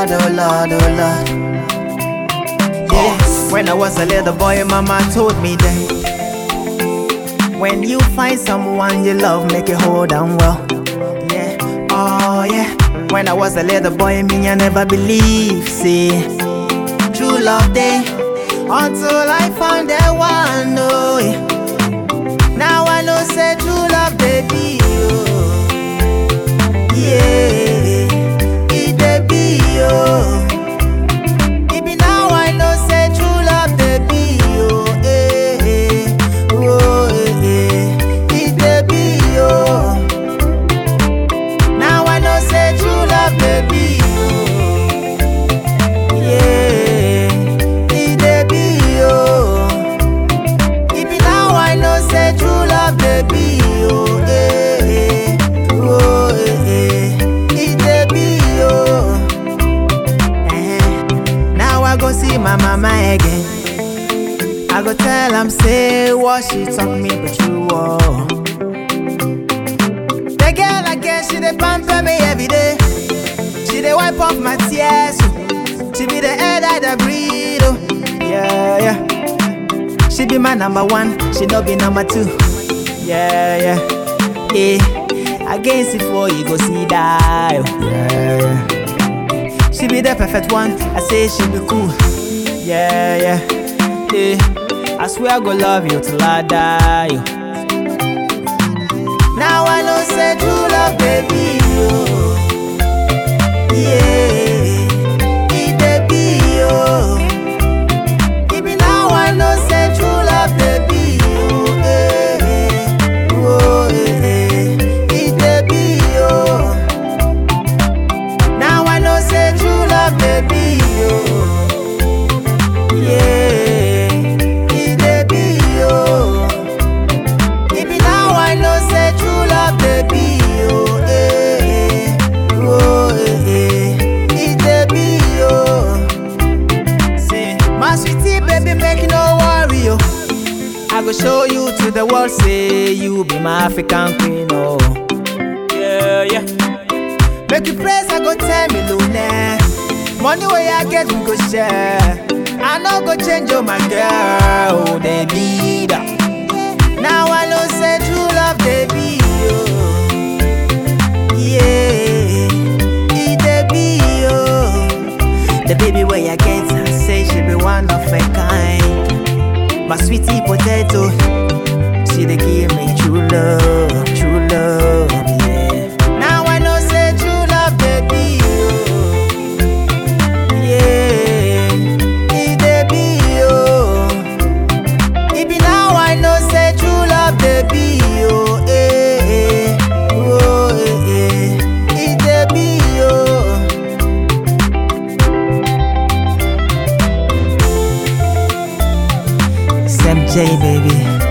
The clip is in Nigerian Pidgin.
Lord, oh Lord, oh Lord. Yeah, when I was a little boy, Mama told me that when you find someone you love, make it hold on well. Yeah, oh yeah. When I was a little boy, me I never believed, see, true love day until I found that one. Oh, yeah. Now I know say true love, baby. Oh. Yeah, it dey be oh. It be now I know say true love, baby. Oh, eh, eh. oh, eh, eh. It dey be oh. Now I know say true love, baby. Oh, yeah, it dey be oh. It be now I know say true love, baby. Oh, eh, eh. oh, eh, eh. It dey be oh. Eh. Now I go see my mama again. I go tell am say what she talk me but true oh. The girl again she dey pamper me every day. She dey wipe off my tears. oh. She be the air that I breathe. Oh. Yeah yeah. She be my number one. She no be number two. Yeah yeah. Yeah. Against it for you go see die. oh. Yeah yeah. She be the perfect one. I say she be cool. Yeah, yeah, yeah. I swear I go love you till I die. oh. Now I know say true love, baby. Oh. Yeah, it dey be oh. It be now I know say true love, baby. Oh, eh, eh. oh, eh, eh. It dey be oh. Now I know say true love, baby. Oh. Yeah, it dey be oh. It be now I know say true love, baby. Oh, eh, eh. oh, eh, eh. It dey be oh. Say, my sweetie, baby, make you no worry oh. I go show you to the world, say you be my African queen oh. Yeah, yeah. Make you praise, I go tell me Luna. Money where I get, we go share. I no go change oh my girl, oh, they be that. Now I know say true love, baby. Oh. Yeah, it dey be oh. The baby where I get, I say she be one of a kind. My sweetie potato, she dey give me true love, true love. Yeah. Now I know say true love, baby. Oh. Yeah, it dey be oh. It be now I know say true love, baby. Oh, eh, eh. oh, eh, eh. It dey be oh. Sam J, baby.